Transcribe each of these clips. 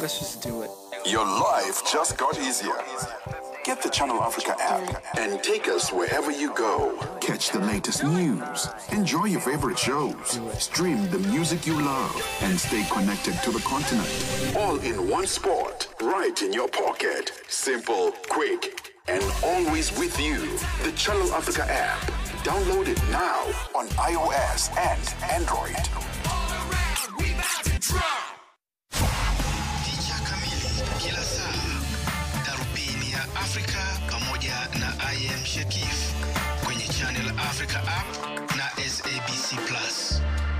Let's just do it. Your life just got easier. Get the Channel Africa app and take us wherever you go. Catch the latest news, enjoy your favorite shows, stream the music you love, and stay connected to the continent. All in one spot, right in your pocket. Simple, quick, and always with you. The Channel Africa app. Download it now on iOS and Android. Picha kamili kila saa, darubini ya Afrika pamoja na IM Shekif kwenye Channel Africa app na SABC Plus.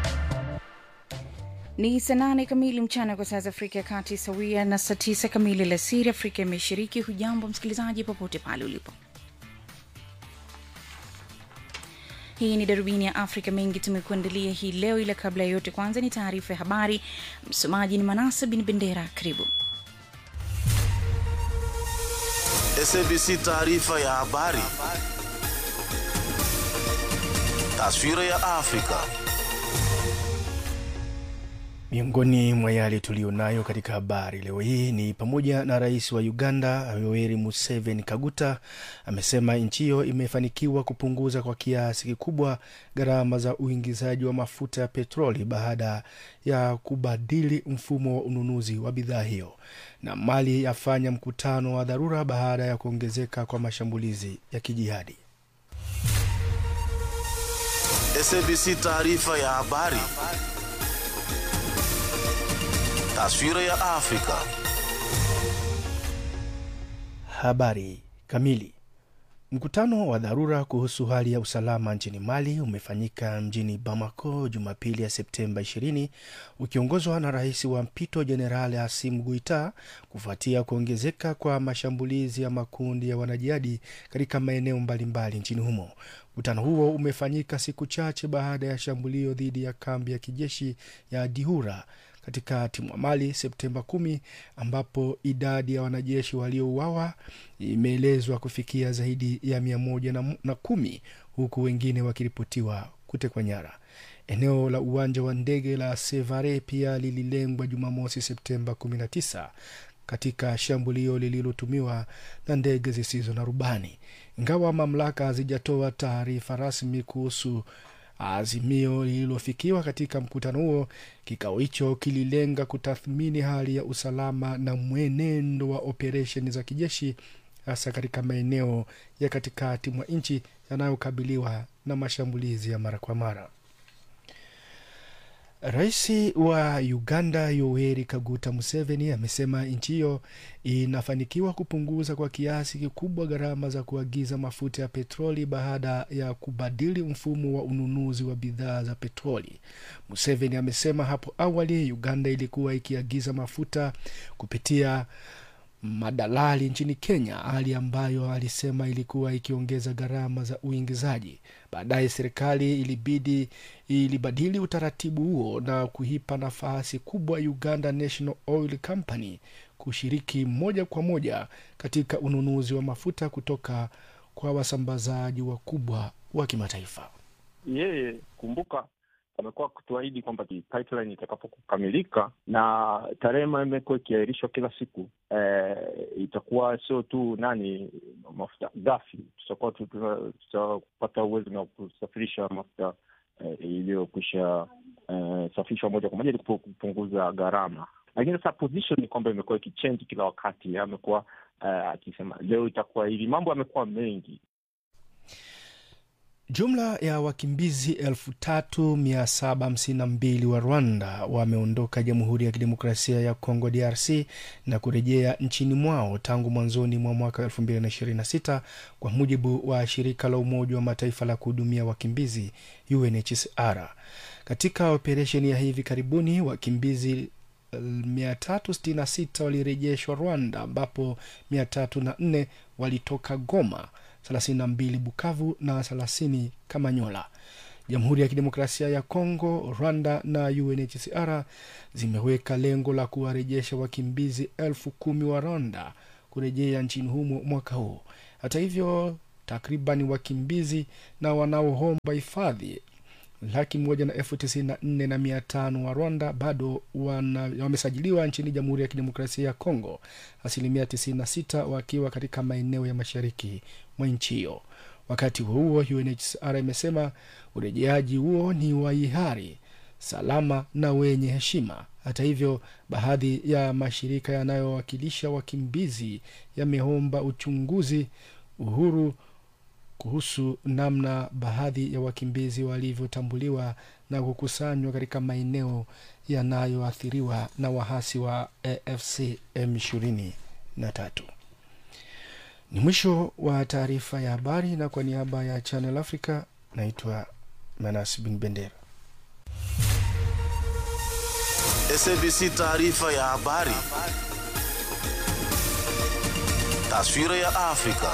Ni saa nane kamili mchana kwa saa za Afrika ya Kati, sawia na saa tisa kamili alasiri Afrika ya Mashariki. Hujambo msikilizaji, popote pale ulipo. Hii ni darubini ya Afrika. Mengi tumekuandalia hii leo, ila kabla ya yote, kwanza ni taarifa ya habari. Msomaji ni Manasa bin Bendera. Karibu. SABC taarifa ya habari. Taswira ya Afrika. Miongoni mwa yale tuliyonayo katika habari leo hii ni pamoja na rais wa Uganda Yoweri Museveni Kaguta amesema nchi hiyo imefanikiwa kupunguza kwa kiasi kikubwa gharama za uingizaji wa mafuta ya petroli baada ya kubadili mfumo wa ununuzi wa bidhaa hiyo, na Mali yafanya mkutano wa dharura baada ya kuongezeka kwa mashambulizi ya kijihadi. SABC taarifa ya habari. Taswira ya Afrika. Habari kamili. Mkutano wa dharura kuhusu hali ya usalama nchini Mali umefanyika mjini Bamako Jumapili ya Septemba 20 ukiongozwa na rais wa mpito Jenerali Asim Guita kufuatia kuongezeka kwa mashambulizi ya makundi ya wanajihadi katika maeneo mbalimbali nchini humo. Mkutano huo umefanyika siku chache baada ya shambulio dhidi ya kambi ya kijeshi ya Dihura katikati mwa Mali Septemba kumi, ambapo idadi ya wanajeshi waliouawa imeelezwa kufikia zaidi ya mia moja na, na kumi huku wengine wakiripotiwa kutekwa nyara. Eneo la uwanja wa ndege la Sevare pia lililengwa Jumamosi Septemba 19 katika shambulio lililotumiwa na ndege zisizo na rubani, ingawa mamlaka hazijatoa taarifa rasmi kuhusu azimio lililofikiwa katika mkutano huo. Kikao hicho kililenga kutathmini hali ya usalama na mwenendo wa operesheni za kijeshi hasa katika maeneo ya katikati mwa nchi yanayokabiliwa na mashambulizi ya mara kwa mara. Rais wa Uganda Yoweri Kaguta Museveni amesema nchi hiyo inafanikiwa kupunguza kwa kiasi kikubwa gharama za kuagiza mafuta ya petroli baada ya kubadili mfumo wa ununuzi wa bidhaa za petroli. Museveni amesema hapo awali Uganda ilikuwa ikiagiza mafuta kupitia madalali nchini Kenya, hali ambayo alisema ilikuwa ikiongeza gharama za uingizaji. Baadaye serikali ilibidi ilibadili utaratibu huo na kuipa nafasi kubwa Uganda National Oil Company kushiriki moja kwa moja katika ununuzi wa mafuta kutoka kwa wasambazaji wakubwa wa kimataifa. Yeye kumbuka, amekuwa kutuahidi kwamba pipeline itakapokamilika na tarehe imekuwa ikiahirishwa kila siku eh, itakuwa sio tu nani mafuta ghafi, tutakuwa tutapata uwezo na kusafirisha mafuta eh, iliyokwisha eh, safishwa moja kwa moja ili kupunguza gharama. Lakini sasa position ni kwamba imekuwa ikichange kila wakati. Amekuwa eh, akisema leo itakuwa hivi, mambo yamekuwa mengi. Jumla ya wakimbizi elfu tatu mia saba hamsini na mbili wa Rwanda wameondoka Jamhuri ya Kidemokrasia ya Kongo DRC na kurejea nchini mwao tangu mwanzoni mwa mwaka elfu mbili na ishirini na sita kwa mujibu wa shirika la Umoja wa Mataifa la kuhudumia wakimbizi UNHCR. Katika operesheni ya hivi karibuni wakimbizi 366 walirejeshwa Rwanda ambapo 304 walitoka Goma 32 Bukavu na 30 Kamanyola. Jamhuri ya Kidemokrasia ya Kongo, Rwanda na UNHCR zimeweka lengo la kuwarejesha wakimbizi elfu kumi wa Rwanda kurejea nchini humo mwaka huu. Hata hivyo, takriban wakimbizi na wanaoomba hifadhi laki moja na elfu tisini na nne na mia tano wa rwanda bado wana, wamesajiliwa nchini jamhuri ya kidemokrasia ya kongo asilimia 96 wakiwa katika maeneo ya mashariki mwa nchi hiyo wakati huo huo unhcr imesema urejeaji huo ni wa hiari salama na wenye heshima hata hivyo baadhi ya mashirika yanayowakilisha wakimbizi yameomba uchunguzi uhuru kuhusu namna baadhi ya wakimbizi walivyotambuliwa na kukusanywa katika maeneo yanayoathiriwa na wahasi wa afc m23 ni mwisho wa taarifa ya habari na kwa niaba ya channel africa naitwa manas bin bendera SABC taarifa ya habari. Taswira ya Afrika.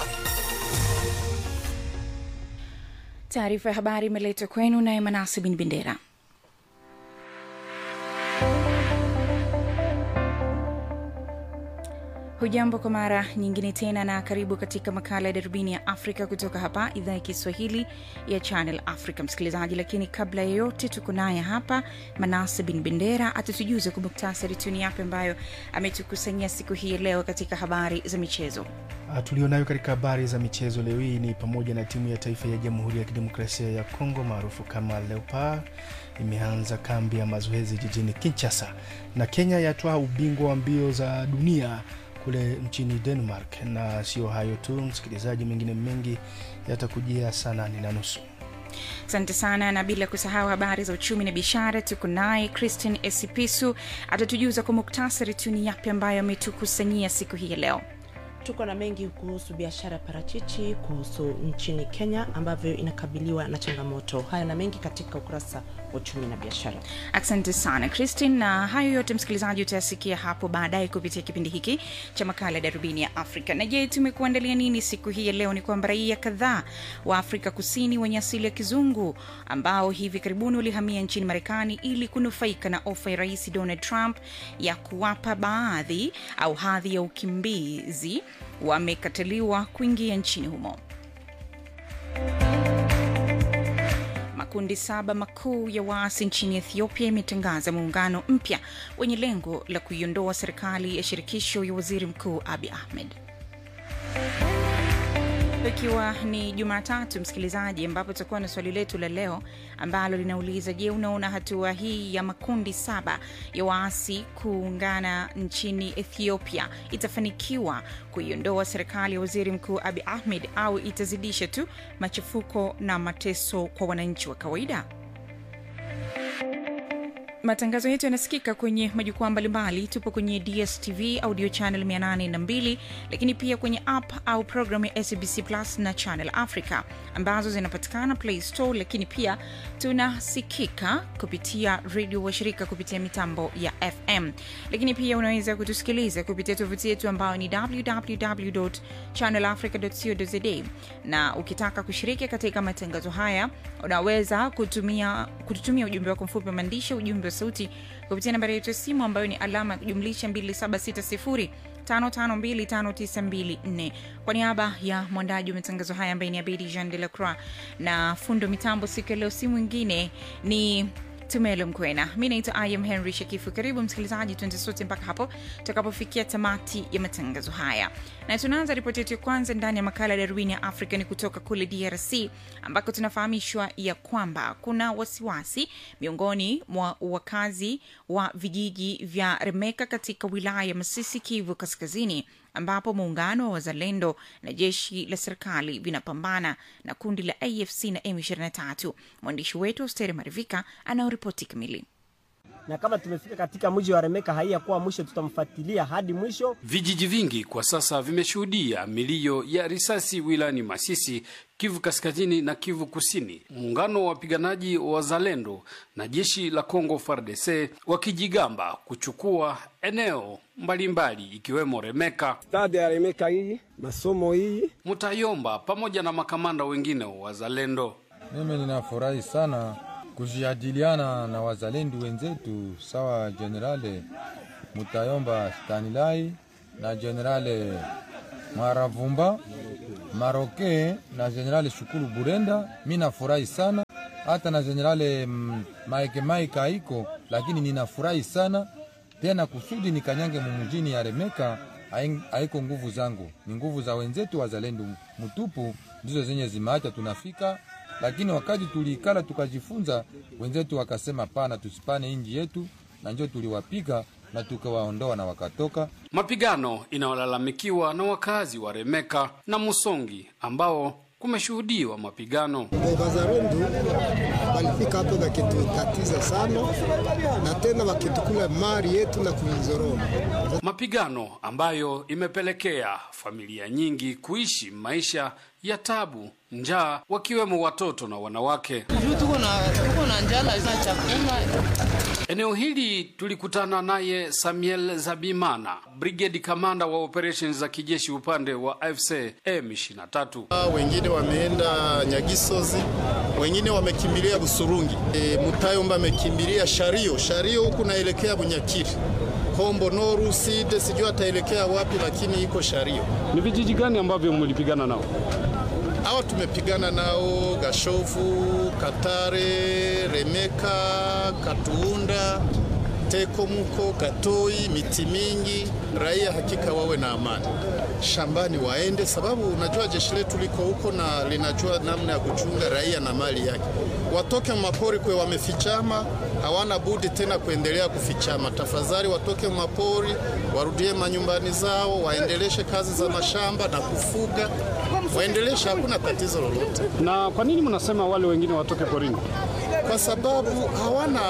taarifa ya habari imeletwa kwenu naye manase bin bendera hujambo kwa mara nyingine tena na karibu katika makala ya darubini ya afrika kutoka hapa idhaa ya kiswahili ya channel africa msikilizaji lakini kabla ya yote tuko naye hapa manase bin bendera atatujuza kwa muktasari tuni yape ambayo ametukusanyia siku hii ya leo katika habari za michezo Ah, tulionayo katika habari za michezo leo hii ni pamoja na timu ya taifa ya jamhuri ya kidemokrasia ya kongo maarufu kama leopard imeanza kambi ya mazoezi jijini kinchasa na kenya yatwaa ubingwa wa mbio za dunia kule nchini denmark na sio hayo tu msikilizaji mengine mengi yatakujia saa nane na nusu asante sana na bila kusahau habari za uchumi na biashara tuko naye christian esipisu atatujuza kwa muktasari tu ni yapi ambayo ametukusanyia siku hii ya leo tuko na mengi kuhusu biashara ya parachichi kuhusu nchini kenya ambavyo inakabiliwa na changamoto haya na mengi katika ukurasa wa uchumi na biashara asante sana christin na hayo yote msikilizaji utayasikia hapo baadaye kupitia kipindi hiki cha makala ya darubini ya afrika na je tumekuandalia nini siku hii ya leo ni kwamba raia kadhaa wa afrika kusini wenye asili ya kizungu ambao hivi karibuni walihamia nchini marekani ili kunufaika na ofa ya rais donald trump ya kuwapa baadhi au hadhi ya ukimbizi wamekataliwa kuingia nchini humo makundi saba makuu ya waasi nchini ethiopia imetangaza muungano mpya wenye lengo la kuiondoa serikali ya shirikisho ya waziri mkuu abi ahmed ikiwa ni jumatatu msikilizaji ambapo tutakuwa na swali letu la leo ambalo linauliza je unaona hatua hii ya makundi saba ya waasi kuungana nchini ethiopia itafanikiwa kuiondoa serikali ya waziri mkuu abi ahmed au itazidisha tu machafuko na mateso kwa wananchi wa kawaida matangazo yetu yanasikika kwenye majukwaa mbalimbali tupo kwenye dstv audio channel 802 lakini pia kwenye app au programu ya sabc plus na channel africa ambazo zinapatikana play store lakini pia tunasikika kupitia redio washirika kupitia mitambo ya fm lakini pia unaweza kutusikiliza kupitia tovuti yetu ambayo ni www channelafrica.co.za na ukitaka kushiriki katika matangazo haya unaweza kutumia kututumia ujumbe wako mfupi wa maandishi ujumbe wa sauti kupitia nambari yetu ya simu ambayo ni alama ya kujumlisha 2760 5525924 kwa niaba ya mwandaji wa matangazo haya ambaye ni abedi jean de la croix na fundo mitambo siku ya leo si mwingine ni tumelo mkwena mi naitwa im henry shakifu karibu msikilizaji tuende sote mpaka hapo tutakapofikia tamati ya matangazo haya na tunaanza ripoti yetu ya kwanza ndani ya makala ya darubini ya afrika ni kutoka kule drc ambako tunafahamishwa ya kwamba kuna wasiwasi miongoni mwa wakazi wa vijiji vya remeka katika wilaya ya masisi kivu kaskazini ambapo muungano wa wazalendo na jeshi la serikali vinapambana na kundi la afc na m23 mwandishi wetu austere marivika anaoripoti kamili na kama tumefika katika mji wa Remeka haiyakuwa mwisho, tutamfuatilia hadi mwisho. Vijiji vingi kwa sasa vimeshuhudia milio ya risasi wilayani Masisi, Kivu Kaskazini na Kivu Kusini. Muungano wa wapiganaji wa wazalendo na jeshi la Kongo FARDC wakijigamba kuchukua eneo mbalimbali ikiwemo Remeka, stadi ya Remeka hii, masomo hii, Mutayomba pamoja na makamanda wengine wa wazalendo. Mimi ninafurahi sana kujadiliana na wazalendo wenzetu sawa Generale Mutayomba Stanilai na Generale Maravumba Maroke na Generale Shukuru Burenda. Mi nafurahi sana hata na generale mm, Mike Mike haiko, lakini ninafurahi sana tena kusudi nikanyange mumujini ya Remeka haing- haiko nguvu zangu, ni nguvu za wenzetu wazalendo mtupu ndizo zenye zimeacha tunafika. Lakini wakati tuliikala tukajifunza, wenzetu wakasema pana, tusipane inji yetu, na njo tuliwapiga na tukawaondoa na wakatoka. Mapigano inayolalamikiwa na wakazi wa Remeka na Musongi ambao kumeshuhudiwa mapigano. Wazalendo walifika hapo wakitutatiza sana, na tena wakitukula mali yetu na kuizoroma. Mapigano ambayo imepelekea familia nyingi kuishi maisha ya tabu, njaa, wakiwemo watoto na wanawake. juu tuko na tuko na njala za chakula Eneo hili tulikutana naye Samuel Zabimana, brigade kamanda wa operations za kijeshi upande wa AFC M23. wengine wameenda Nyagisozi, wengine wamekimbilia Busurungi. E, Mutayomba amekimbilia Shario, Shario huku naelekea Bunyakiri, Kombo Noru Side, sijui ataelekea wapi, lakini iko Shario. Ni vijiji gani ambavyo mlipigana nao? Hawa tumepigana nao Gashovu, Katare, Remeka, Katuunda, Tekomuko, Katoi, miti mingi. Raia hakika wawe na amani shambani, waende sababu unajua jeshi letu liko huko na linajua namna ya kuchunga raia na mali yake. Watoke mapori kwe wamefichama, hawana budi tena kuendelea kufichama. Tafadhali watoke mapori, warudie manyumbani zao, waendeleshe kazi za mashamba na kufuga, waendeleshe, hakuna tatizo lolote. Na kwa nini mnasema wale wengine watoke porini? kwa sababu hawana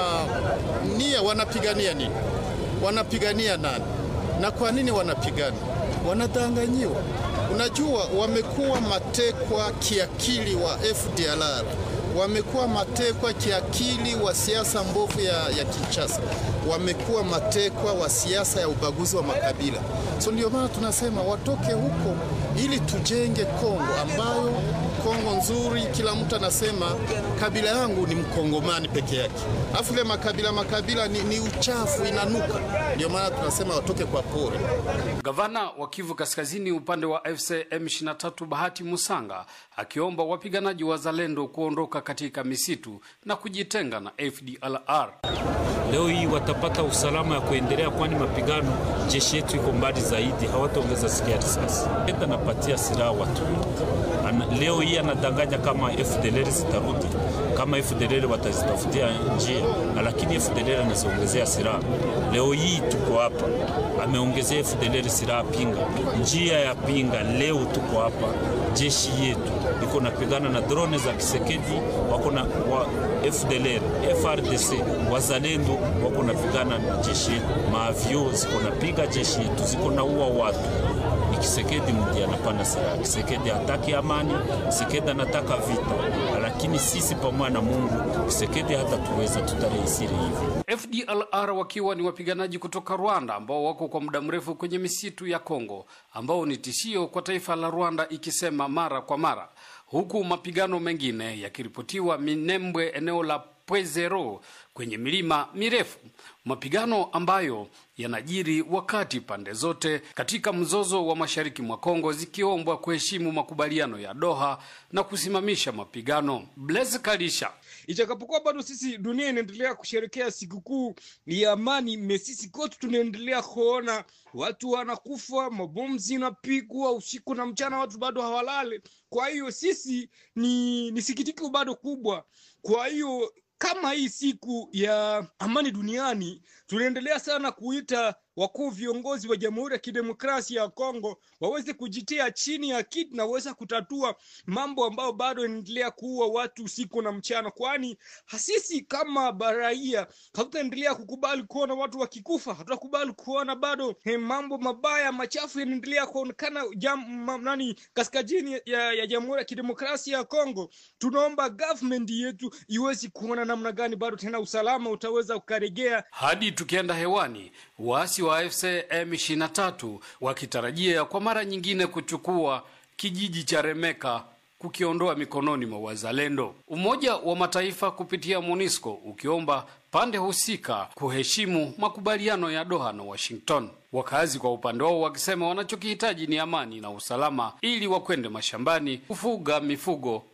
nia. Wanapigania nini? Wanapigania nani? Na kwa nini wanapigana? Wanadanganyiwa. Unajua, wamekuwa matekwa kiakili wa FDLR, wamekuwa matekwa kiakili wa siasa mbovu ya, ya Kinshasa, wamekuwa matekwa wa siasa ya ubaguzi wa makabila. So ndio maana tunasema watoke huko ili tujenge Kongo ambayo Kongo nzuri, kila mtu anasema kabila yangu ni mkongomani peke yake, afu ile makabila makabila ni, ni uchafu, inanuka. Ndio maana tunasema watoke kwa pori. Gavana wa Kivu Kaskazini upande wa FC M23 Bahati Musanga akiomba wapiganaji wa Zalendo kuondoka katika misitu na kujitenga na FDLR. Leo hii watapata usalama ya kuendelea, kwani mapigano jeshi yetu iko mbali zaidi, hawataongeza sikia risasi. Enda napatia silaha watu Ana, leo hii anadanganya kama FDLR zitarudi, kama FDLR watazitafutia njia, na lakini FDLR anaziongezea silaha. Leo hii tuko hapa, ameongezea FDLR silaha Pinga, njia ya Pinga. Leo tuko hapa, jeshi yetu iko napigana na drone za Kisekedi, wako na wa FDLR, FRDC, wazalendo wako napigana na jeshi yetu, maavyo ziko napiga jeshi yetu, ziko na ua watu ni Kisekedi mdi anapana silaha. Kisekedi hataki amani, Kisekedi anataka vita, lakini sisi pamoja na Mungu, Kisekedi hata tuweza tutarehisiri hivi. FDLR wakiwa ni wapiganaji kutoka Rwanda ambao wako kwa muda mrefu kwenye misitu ya Kongo, ambao ni tishio kwa taifa la Rwanda, ikisema mara kwa mara, huku mapigano mengine yakiripotiwa Minembwe, eneo la Pwezero kwenye milima mirefu, mapigano ambayo yanajiri wakati pande zote katika mzozo wa mashariki mwa Kongo zikiombwa kuheshimu makubaliano ya Doha na kusimamisha mapigano. Blaise Kalisha Ijapokuwa bado sisi dunia inaendelea kusherekea sikukuu ya amani, mesisi kote tunaendelea kuona watu wanakufa, mabomu zinapigwa usiku na mchana, watu bado hawalale. Kwa hiyo sisi ni, ni sikitiko bado kubwa. Kwa hiyo kama hii siku ya amani duniani tunaendelea sana kuita wakuu viongozi wa Jamhuri ya Kidemokrasia ya Kongo waweze kujitia chini ya kiti na waweze kutatua mambo ambayo bado yanaendelea kuua watu usiku na mchana, kwani sisi kama baraia hatutaendelea kukubali kuona watu wakikufa, hatutakubali kuona bado he, mambo mabaya machafu yanaendelea kuonekana jam, ma, nani kaskazini ya, ya Jamhuri ya Kidemokrasia ya Kongo. Tunaomba government yetu iwezi kuona namna gani bado tena usalama utaweza ukaregea hadi tukienda hewani waasi wa AFC M23 wakitarajia kwa mara nyingine kuchukua kijiji cha Remeka kukiondoa mikononi mwa wazalendo. Umoja wa Mataifa kupitia MONUSCO ukiomba pande husika kuheshimu makubaliano ya Doha na Washington. Wakazi kwa upande wao wakisema wanachokihitaji ni amani na usalama ili wakwende mashambani kufuga mifugo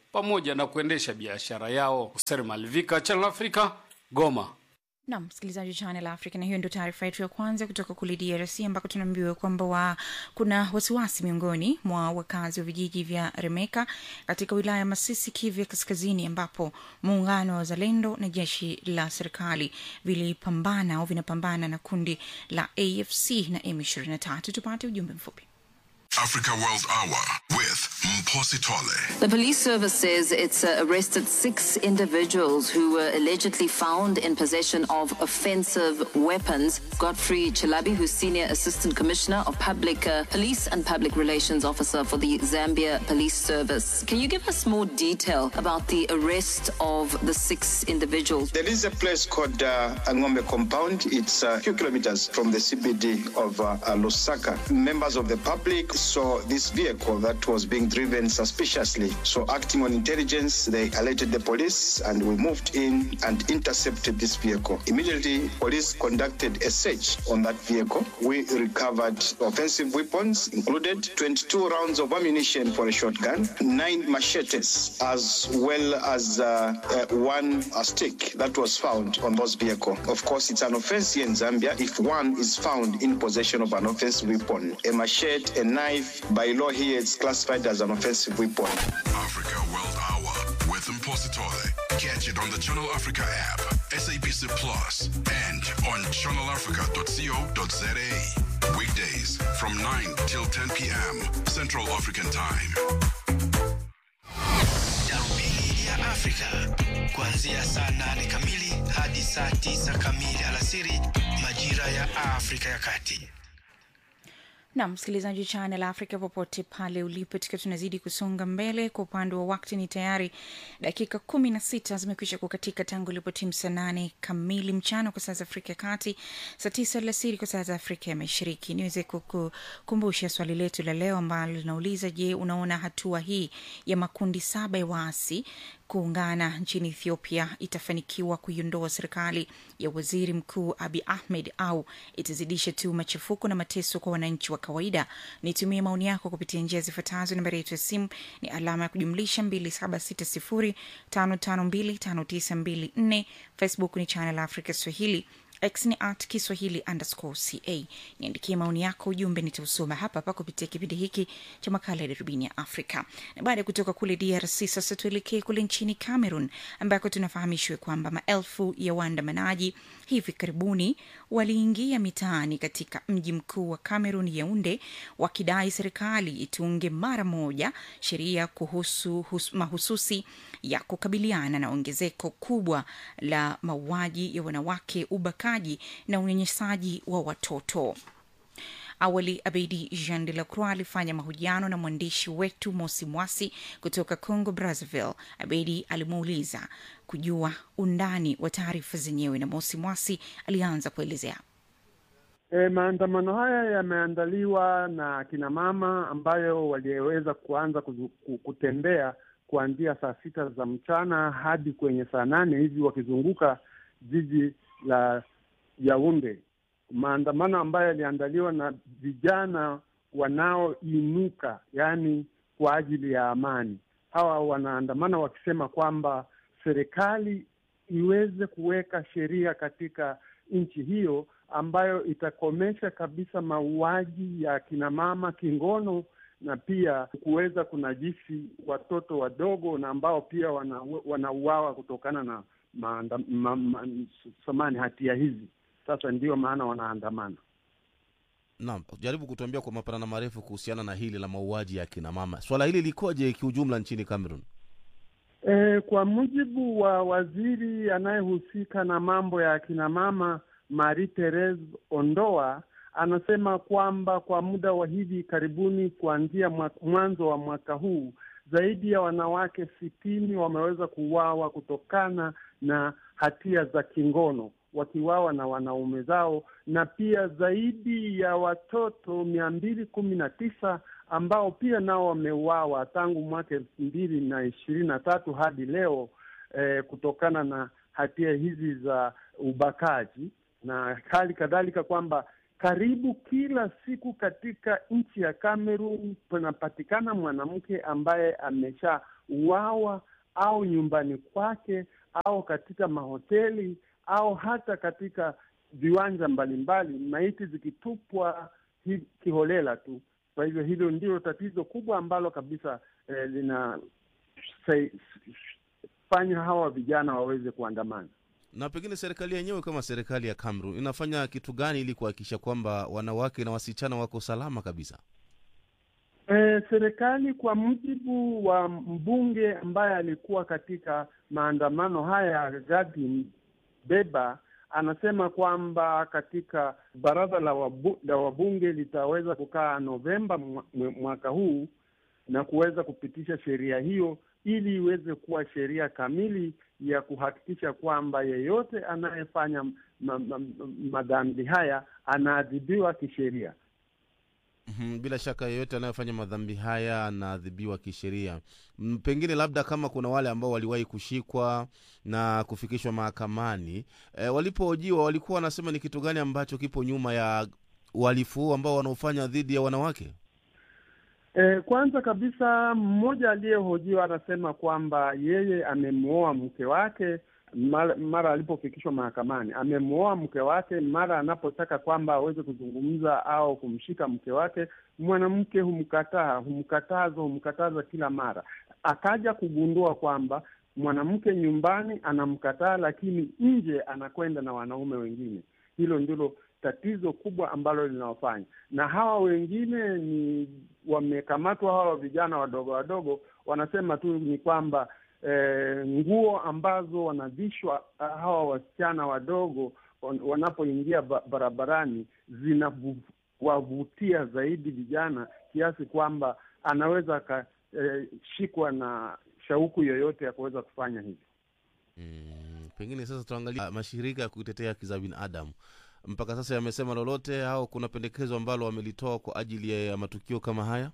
pamoja na kuendesha biashara yao. Hoser Malvika, Channel Africa, Goma. Nam msikilizaji wa Channel Africa, na hiyo ndio taarifa yetu ya kwanza kutoka kule DRC ambako tunaambiwa kwamba wa, kuna wasiwasi miongoni mwa wakazi wa vijiji vya Remeka katika wilaya ya Masisi, Kivu ya Kaskazini, ambapo muungano wa wazalendo na jeshi la serikali vilipambana au vinapambana na kundi la AFC na M23. Tupate ujumbe mfupi. Africa World Hour with Mposi Tole. The police service says it's uh, arrested six individuals who were allegedly found in possession of offensive weapons. Godfrey Chilabi, who's Senior Assistant Commissioner of Public uh, Police and Public Relations Officer for the Zambia Police Service. Can you give us more detail about the arrest of the six individuals? There is a place called uh, Angombe Compound. It's a few kilometers from the CBD of uh, uh, Lusaka. Members of the public saw this vehicle that was being driven suspiciously. So, acting on intelligence, they alerted the police and we moved in and intercepted this vehicle. Immediately, police conducted a search on that vehicle. We recovered offensive weapons, included 22 rounds of ammunition for a shotgun, nine machetes, as well as uh, uh, one uh, stick that was found on those vehicle. Of course, it's an offense here in Zambia if one is found in possession of an offensive weapon. A machete, a knife, by law here, it's classified as an offensive weapon. Africa World Hour with Mposi Tole. Catch it on the Channel Africa app, SABC Plus, and on channelafrica.co.za. Weekdays from 9 till 10 p.m. Central African Time. Darubini ya Afrika kuanzia saa nane kamili hadi saa tisa kamili alasiri majira ya Afrika ya Kati. na msikilizaji wa Channel Africa popote pale ulipo, tukiwa tunazidi kusonga mbele. Kwa upande wa wakati ni tayari dakika kumi na sita zimekwisha kukatika tangu ilipotimu saa nane kamili mchana kwa saa za Afrika ya Kati, saa tisa alasiri kwa saa za Afrika ya Mashariki. Niweze kukumbusha swali letu la leo ambalo linauliza, je, unaona hatua hii ya makundi saba ya waasi kuungana nchini Ethiopia itafanikiwa kuiondoa serikali ya waziri mkuu Abi Ahmed au itazidisha tu machafuko na mateso kwa wananchi wa kawaida? Nitumie maoni yako kupitia njia zifuatazo. Nambari yetu ya simu ni alama ya kujumlisha 2760552594. Facebook ni Channel Africa Swahili x ni at kiswahili underscore ca niandikie maoni yako ujumbe nitausoma hapa hapa kupitia kipindi hiki cha makala ya darubini ya afrika na baada ya kutoka kule drc sasa tuelekee kule nchini cameroon ambako tunafahamishwa kwamba maelfu ya waandamanaji hivi karibuni waliingia mitaani katika mji mkuu wa cameroon yaunde wakidai serikali itunge mara moja sheria kuhusu hus, mahususi ya kukabiliana na ongezeko kubwa la mauaji ya wanawake ubakaji na unyanyasaji wa watoto awali abedi jean de la croix alifanya mahojiano na mwandishi wetu mosi mwasi kutoka congo brazzaville abedi alimuuliza kujua undani wa taarifa zenyewe na mosi mwasi alianza kuelezea E, maandamano haya yameandaliwa na kina mama ambayo waliweza kuanza kuzu, kutembea kuanzia saa sita za mchana hadi kwenye saa nane hivi wakizunguka jiji la Yaunde, maandamano ambayo yaliandaliwa na vijana wanaoinuka, yaani kwa ajili ya amani. Hawa wanaandamana wakisema kwamba serikali iweze kuweka sheria katika nchi hiyo ambayo itakomesha kabisa mauaji ya kina mama kingono na pia kuweza kunajisi watoto wadogo na ambao pia wanauawa wana kutokana na maanda, ma, ma, samani hatia hizi. Sasa ndiyo maana wanaandamana. Naam, jaribu kutuambia kwa mapana na marefu kuhusiana na hili la mauaji ya kina mama. Swala hili likoje kiujumla nchini Cameroon? E, kwa mujibu wa waziri anayehusika na mambo ya akina mama Marie Therese Ondoa anasema kwamba kwa muda wa hivi karibuni, kuanzia mwanzo wa mwaka huu, zaidi ya wanawake sitini wameweza kuuawa kutokana na hatia za kingono, wakiwawa na wanaume zao, na pia zaidi ya watoto mia mbili kumi na tisa ambao pia nao wameuawa tangu mwaka elfu mbili na ishirini na tatu hadi leo eh, kutokana na hatia hizi za ubakaji na hali kadhalika kwamba karibu kila siku katika nchi ya Cameroon panapatikana mwanamke ambaye ameshauawa au nyumbani kwake au katika mahoteli au hata katika viwanja mbalimbali, maiti zikitupwa hi- kiholela tu. Kwa hivyo hilo ndilo tatizo kubwa ambalo kabisa eh, linafanya hawa vijana waweze kuandamana. na pengine serikali yenyewe kama serikali ya Cameroon inafanya kitu gani ili kuhakikisha kwamba wanawake na wasichana wako salama kabisa? E, serikali kwa mujibu wa mbunge ambaye alikuwa katika maandamano haya Gadi Beba anasema kwamba katika baraza la, wabu, la wabunge litaweza kukaa Novemba mwa- mwa- mwaka huu na kuweza kupitisha sheria hiyo ili iweze kuwa sheria kamili ya kuhakikisha kwamba yeyote anayefanya ma, ma, madhambi haya anaadhibiwa kisheria. Mhm, bila shaka yeyote anayefanya madhambi haya anaadhibiwa kisheria. Mm, Pengine labda kama kuna wale ambao waliwahi kushikwa na kufikishwa mahakamani e, walipohojiwa walikuwa wanasema ni kitu gani ambacho kipo nyuma ya uhalifu huu ambao wanaofanya dhidi ya wanawake? E, kwanza kabisa mmoja aliyehojiwa anasema kwamba yeye amemwoa mke wake mara, mara alipofikishwa mahakamani, amemwoa mke wake. Mara anapotaka kwamba aweze kuzungumza au kumshika mke wake, mwanamke humkataa, humkataza, humkataza kila mara. Akaja kugundua kwamba mwanamke nyumbani anamkataa, lakini nje anakwenda na wanaume wengine. Hilo ndilo tatizo kubwa ambalo linawafanya na hawa wengine ni wamekamatwa, hawa vijana wadogo wadogo, wanasema tu ni kwamba eh, nguo ambazo wanavishwa ah, hawa wasichana wadogo wan- wanapoingia ba- barabarani zinawavutia zaidi vijana kiasi kwamba anaweza akashikwa na shauku yoyote ya kuweza kufanya hivyo. Pengine sasa tuangalia mashirika ya kutetea haki za binadamu mpaka sasa yamesema lolote au kuna pendekezo ambalo wamelitoa kwa ajili ya matukio kama haya?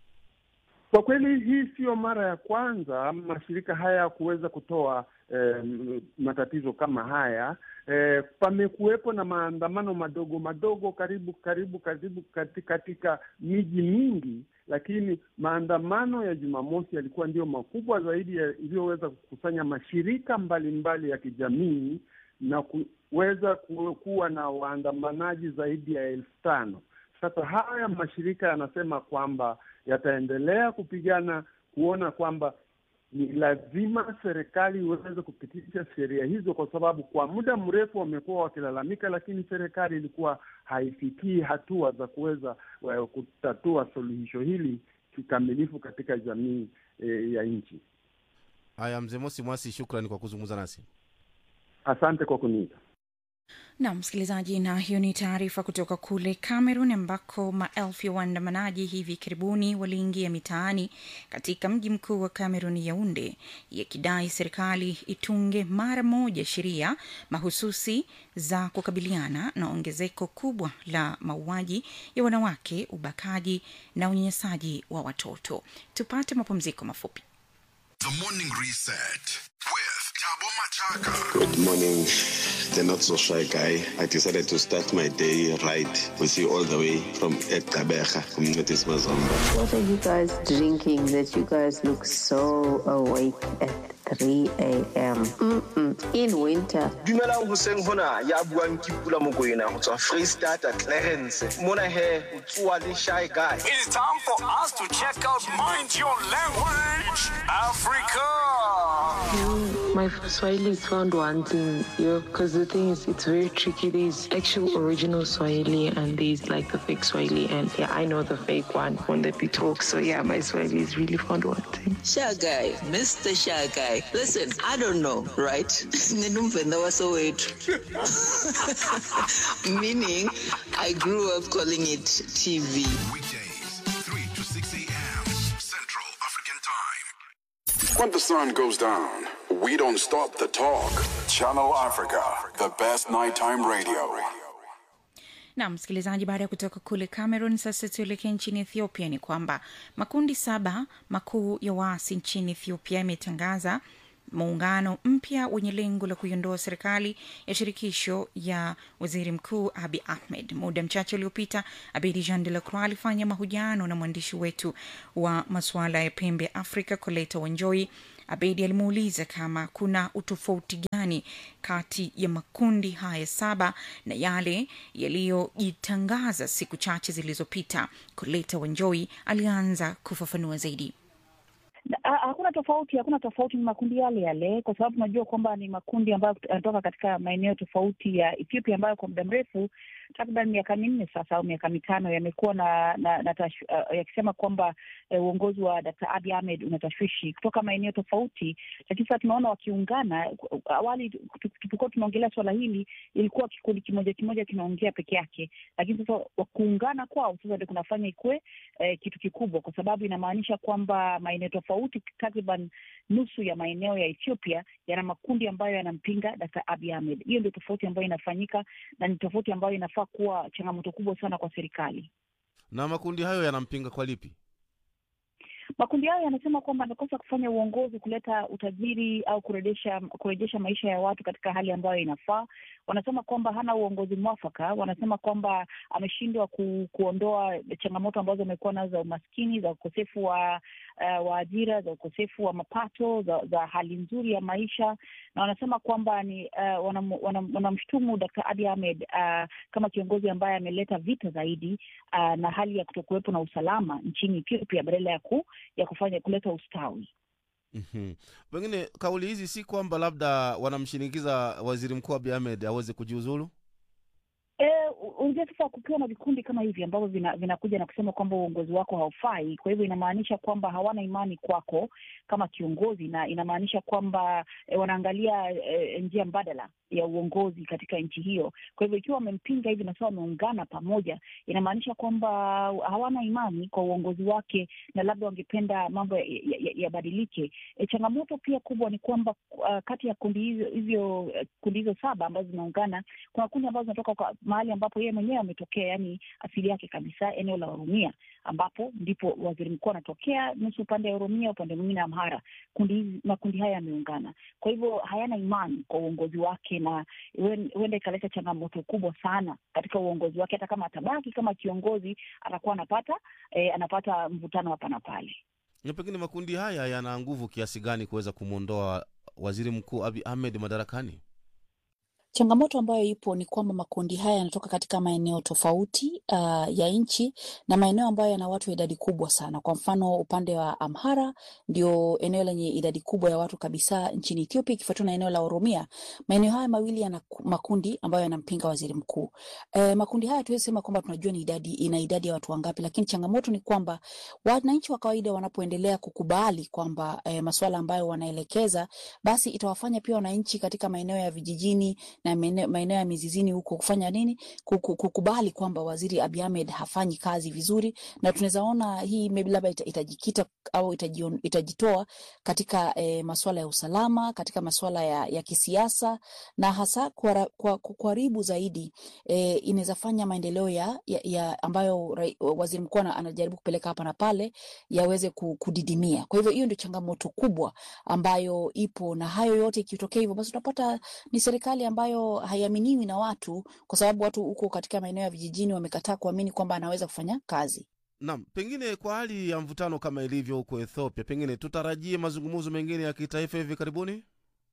Kwa kweli hii siyo mara ya kwanza mashirika haya kuweza kutoa eh, matatizo kama haya. Eh, pamekuwepo na maandamano madogo madogo karibu karibu karibu katika, katika miji mingi, lakini maandamano ya Jumamosi yalikuwa ndio makubwa zaidi ya- iliyoweza kukusanya mashirika mbalimbali mbali ya kijamii na kuweza ku- kuwa na waandamanaji zaidi ya elfu tano. Sasa haya mashirika yanasema kwamba yataendelea kupigana kuona kwamba ni lazima serikali iweze kupitisha sheria hizo, kwa sababu kwa muda mrefu wamekuwa wakilalamika, lakini serikali ilikuwa haifikii hatua za kuweza eh, kutatua suluhisho hili kikamilifu katika jamii eh, ya nchi. Haya, mzee Mosi Mwasi, shukrani kwa kuzungumza nasi. Asante kwa kuniita. na msikilizaji, na hiyo ni taarifa kutoka kule Cameroon ambako maelfu ya waandamanaji hivi karibuni waliingia mitaani katika mji mkuu wa Cameroon, Yaunde, yakidai serikali itunge mara moja sheria mahususi za kukabiliana na ongezeko kubwa la mauaji ya wanawake, ubakaji na unyanyasaji wa watoto. Tupate mapumziko mafupi. The Morning Reset with Tabo Machaka. Good morning, the not so shy guy. I decided to start my day right with you all the way from Ekabeja, Communities Mazamba. What are you guys drinking that you guys look so awake at 3 a.m.? Mm-mm. In winter. dumelang hoseng hona ya buang ke pula mokoena go tswa freestata clarence mona he o tsoa le shy guy It is time for us to check out Mind Your Language Africa. My Swahili is found wanting, yo, because the thing is, it's very tricky. There's actual original Swahili and there's like the fake Swahili, and yeah, I know the fake one when they be talk. So yeah, my Swahili is really found wanting. Shy guy, Mr. Shy guy. Listen, I don't know, right? Ninumvenda wasowethu. Meaning, I grew up calling it TV. When the sun goes down, we don't stop the talk. Channel Africa, the best nighttime radio. na msikilizaji, baada ya kutoka kule Cameroon, sasa tuelekee nchini Ethiopia. Ni kwamba makundi saba makuu ya waasi nchini Ethiopia yametangaza muungano mpya wenye lengo la kuiondoa serikali ya shirikisho ya waziri mkuu Abi Ahmed. Muda mchache uliopita, Abedi Jean de la Croix alifanya mahojiano na mwandishi wetu wa masuala ya pembe ya Afrika Koleta Wanjoi. Abedi alimuuliza kama kuna utofauti gani kati ya makundi haya saba na yale yaliyojitangaza siku chache zilizopita. Koleta Wanjoi alianza kufafanua zaidi. Ha- Hakuna tofauti, hakuna tofauti, ni makundi yale yale, kwa sababu tunajua kwamba ni makundi ambayo yanatoka katika maeneo tofauti ya Ethiopia ambayo kwa muda mrefu takriban miaka minne sasa au miaka mitano yamekuwa na, na, na tashu, uh, yakisema kwamba eh, uongozi wa Dkt. Abiy Ahmed una tashwishi kutoka maeneo tofauti, lakini sasa tunaona wakiungana. Awali tu- tu- tulipokuwa tunaongelea swala hili, ilikuwa kikundi kimoja kimoja kinaongea peke yake, lakini sasa wa- kuungana kwao sasa ndio kunafanya ikuwe eh, kitu kikubwa, kwa sababu inamaanisha kwamba maeneo tofauti, takriban nusu ya maeneo ya Ethiopia yana makundi ambayo yanampinga Dkt. Abiy Ahmed. Hiyo ndio tofauti ambayo inafanyika na ni tofauti ambayo inafaa kuwa changamoto kubwa sana kwa serikali. na makundi hayo yanampinga kwa lipi Makundi hayo yanasema kwamba amekosa kufanya uongozi, kuleta utajiri au kurejesha kurejesha maisha ya watu katika hali ambayo inafaa. Wanasema kwamba hana uongozi mwafaka. Wanasema kwamba ameshindwa ku, kuondoa changamoto ambazo amekuwa nazo za umaskini, za ukosefu wa uh, wa ajira, za ukosefu wa mapato, za, za hali nzuri ya maisha, na wanasema kwamba ni uh, wanam- wanam- wanamshutumu Dkt. Abiy Ahmed uh, kama kiongozi ambaye ameleta vita zaidi uh, na hali ya kutokuwepo na usalama nchini Ethiopia badala ya ku, ya kufanya kuleta ustawi. Mhm. pengine kauli hizi si kwamba labda wanamshinikiza waziri mkuu Abiy Ahmed aweze kujiuzulu Eh, unajua sasa kukiwa na vikundi kama hivi ambavyo vina- vinakuja na kusema kwamba uongozi wako haufai, kwa hivyo inamaanisha kwamba hawana imani kwako kama kiongozi, na inamaanisha kwamba eh, wanaangalia eh, njia mbadala ya uongozi katika nchi hiyo. Kwa hivyo ikiwa wamempinga hivi na sasa wameungana pamoja, inamaanisha kwamba hawana imani kwa uongozi wake na labda wangependa mambo yabadilike ya, ya yabadilike. E, changamoto pia kubwa ni kwamba uh, kati ya kundi hizo hivyo eh, kundi hizo saba ambazo zinaungana kuna kundi ambazo zinatoka kwa mahali ambapo yeye mwenyewe ametokea, yani asili yake kabisa eneo la Oromia, ambapo ndipo waziri mkuu anatokea, nusu upande ya Oromia, upande mwingine Amhara. Kundi hizi makundi haya yameungana, kwa hivyo hayana imani kwa uongozi wake, na huen- huenda ikaleta changamoto kubwa sana katika uongozi wake. Hata kama atabaki kama kiongozi, atakuwa anapata eh, anapata mvutano hapa na pale. na pengine makundi haya yana nguvu kiasi gani kuweza kumwondoa waziri mkuu Abiy Ahmed madarakani Changamoto ambayo ipo ni kwamba makundi haya yanatoka katika maeneo tofauti uh, ya nchi na maeneo ambayo yana watu wa idadi kubwa sana. Kwa mfano upande wa Amhara ndio eneo lenye idadi kubwa ya watu kabisa nchini Ethiopia, ikifuatiwa na eneo la Oromia. Maeneo haya mawili yana ku- makundi ambayo yanampinga waziri mkuu. Eh, makundi haya tuwezi sema kwamba tunajua ni idadi, ina idadi ya watu wangapi, lakini changamoto ni kwamba wananchi wa kawaida wanapoendelea kukubali kwamba eh, masuala ambayo wanaelekeza, basi itawafanya pia wananchi katika maeneo ya vijijini na maeneo maeneo ya mizizini huko kufanya nini, Kuku- kukubali kwamba waziri Abiy Ahmed hafanyi kazi vizuri, na tunaweza ona hii maybe labda ita, itajikita au itajion, itajitoa katika eh, masuala ya usalama, katika masuala ya, ya kisiasa na hasa kuhara- kwa- ku- kuharibu zaidi eh, inaweza fanya maendeleo ya, ya, ya ambayo rai- waziri mkuu ana- anajaribu kupeleka hapa na pale yaweze ku- kudidimia. Kwa hivyo hiyo ndio changamoto kubwa ambayo ipo, na hayo yote ikitokea hivyo, basi utapata ni serikali ambayo haiaminiwi na watu, kwa sababu watu huko katika maeneo ya vijijini wamekataa kuamini kwamba anaweza kufanya kazi. Naam, pengine kwa hali ya mvutano kama ilivyo huko Ethiopia, pengine tutarajie mazungumzo mengine ya kitaifa hivi karibuni.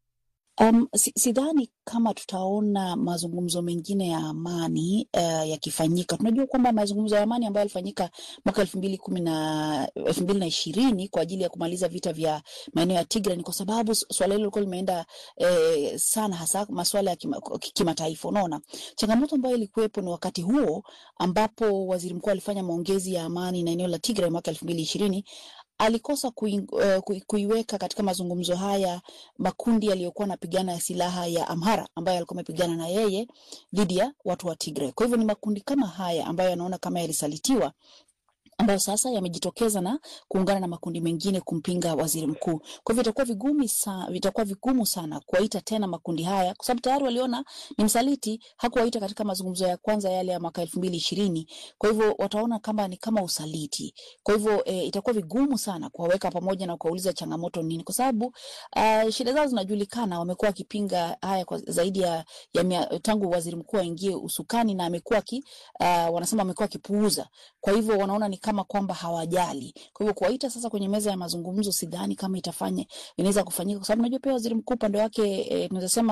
Um, si- sidhani kama tutaona mazungumzo mengine ya amani uh, yakifanyika. Tunajua kwamba mazungumzo ya amani ambayo yalifanyika mwaka elfu mbili kumi na elfu mbili na ishirini kwa ajili ya kumaliza vita vya maeneo ya Tigray ni kwa sababu su- suala hilo lilikuwa limeenda eh, sana, hasa masuala ya kima- kimataifa. Unaona, changamoto ambayo ilikuwepo ni wakati huo ambapo waziri mkuu alifanya maongezi ya amani na eneo la Tigray mwaka elfu mbili ishirini alikosa kui, uh, kui, kuiweka katika mazungumzo haya makundi yaliyokuwa yanapigana ya silaha ya Amhara ambayo yalikuwa yamepigana na yeye dhidi ya watu wa Tigray. Kwa hivyo ni makundi kama haya ambayo yanaona kama yalisalitiwa ambayo sasa yamejitokeza na kuungana na makundi mengine kumpinga waziri mkuu. Kwa hivyo itakuwa vigumu sa, itakuwa vigumu sana kuwaita tena makundi haya, kwa sababu tayari waliona ni msaliti, hakuwaita katika mazungumzo ya kwanza yale ya mwaka elfu mbili ishirini. Kwa hivyo wataona kama ni kama usaliti. Kwa hivyo e, itakuwa vigumu sana kuwaweka pamoja na kuwauliza changamoto nini, kwa sababu uh, shida zao zinajulikana. Wamekuwa wakipinga haya kwa zaidi ya, ya mia, tangu waziri mkuu aingie usukani na amekuwa ki, uh, wanasema amekuwa akipuuza. Kwa hivyo wanaona ni kama kwamba hawajali. Kwa hivyo kuwaita sasa kwenye meza ya mazungumzo, sidhani kama itafanya inaweza kufanyika, kwa sababu najua pia waziri mkuu upande wake e, tunaweza sema